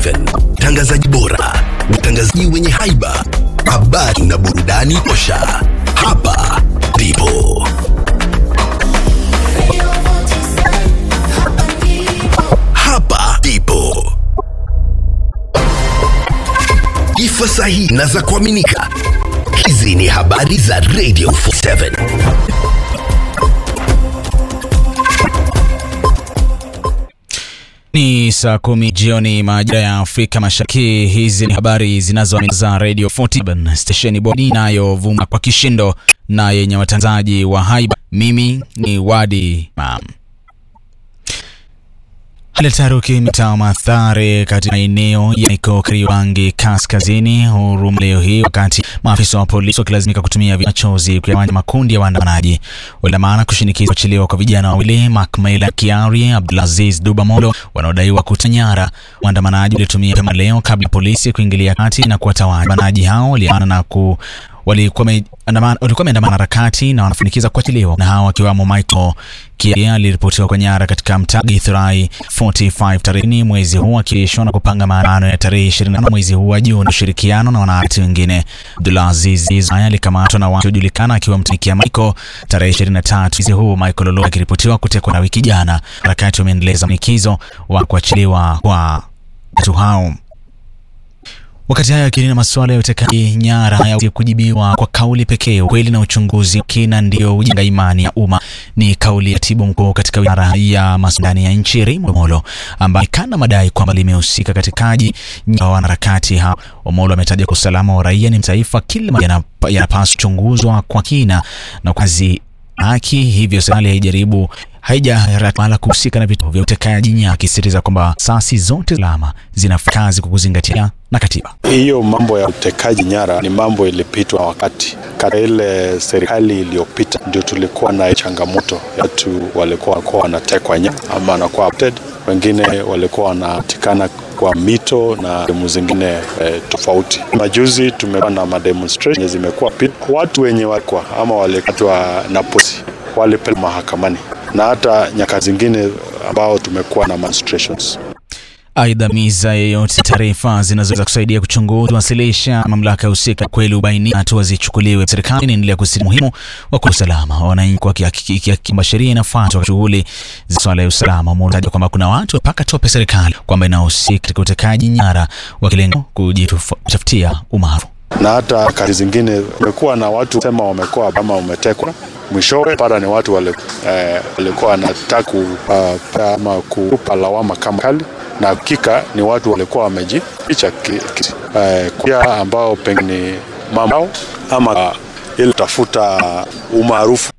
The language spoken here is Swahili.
47 mtangazaji bora mtangazaji wenye haiba habari na burudani tosha hapa ndipo hapa ndipo ifa sahihi na za kuaminika hizi ni habari za radio 47 Ni saa kumi jioni majira ya Afrika Mashariki. Hizi ni habari zinazoamiza Radio 47 stesheni bodi inayovuma kwa kishindo na yenye watangazaji wa haiba. Mimi ni Wadi Mam. Hali ya taharuki mitaa Mathare katika maeneo ya Iko Kariobangi kaskazini Huruma leo hii, wakati maafisa wa polisi wakilazimika kutumia vichozi kuyawanya makundi ya waandamanaji waliandamana kushinikiza kuachiliwa kwa vijana wawili Makmaila Kiari, Abdulaziz Dubamolo wanaodaiwa kutanyara. Waandamanaji walitumia pema leo kabla ya polisi kuingilia kati na kuwatawanya. Waandamanaji hao waliandamana na ku walikuwa wameandamana harakati na wanafanikiza kuachiliwa na hao wakiwamo Michael Kiaria aliripotiwa kwa nyara katika mtaa Githurai 45 tarehe mwezi huu akiishwa na kupanga maandamano ya tarehe 25 mwezi huu wa Juni ushirikiano na wanaharakati wengine. Abdulaziz haya alikamatwa na watu julikana akiwa mtumikia Michael tarehe 23 mwezi huu. Michael Lolo akiripotiwa kutekwa na wiki jana. Harakati wameendeleza mnikizo wa kuachiliwa kwa watu hao. Wakati hayo akili na masuala ya utekaji nyara ya kujibiwa kwa kauli pekee, ukweli na uchunguzi wa kina ndio hujenga imani ya umma, ni kauli ya katibu mkuu katika wizara ya masuala ya nchi Raymond Omolo, ambaye kana madai kwamba limehusika katikaji wa wanaharakati hao. Omolo ametaja kwa usalama wa raia ni mtaifa, kila moja yanapaswa kuchunguzwa kwa kina na kazi haki, hivyo serikali haijaribu haijaala kuhusika na vituo vya utekaji nyara, akisisitiza kwamba asasi zote salama zinafanya kazi kwa kuzingatia na katiba. Hiyo mambo ya utekaji nyara ni mambo ilipitwa wakati katika ile serikali iliyopita, ndio tulikuwa na changamoto ya watu walikuwa wanakuwa wanatekwa nyara ama wanakuwa abducted, wengine walikuwa wanatikana kwa mito na sehemu zingine eh, tofauti. Majuzi tumekuwa na mademonstration zimekuwa pit, watu wenye walikuwa ama walikatwa na polisi walipelekwa mahakamani na hata nyaka zingine ambao tumekuwa na demonstrations. Aidha, miza yeyote taarifa zinazoweza kusaidia kuchunguza, wasilisha mamlaka ya husika kweli ubaini, hatua zichukuliwe. Serikali inaendelea kusisitiza umuhimu wa kwa usalama wa wananchi kwa kuhakikisha kwamba sheria inafuatwa kwa shughuli za swala ya usalama. Umeona kwamba kuna watu wapaka tope serikali kwamba inahusika katika utekaji nyara, wakilenga kujitafutia umaarufu na hata kazi zingine umekuwa na watu sema wamekuwa ama umetekwa, mwishowe para ni watu walikuwa eh, wanataka uh, ama kupa lawama kama kali na hakika ni watu walikuwa wamejificha eh, pia ambao pengine mambo ama uh, ili tafuta umaarufu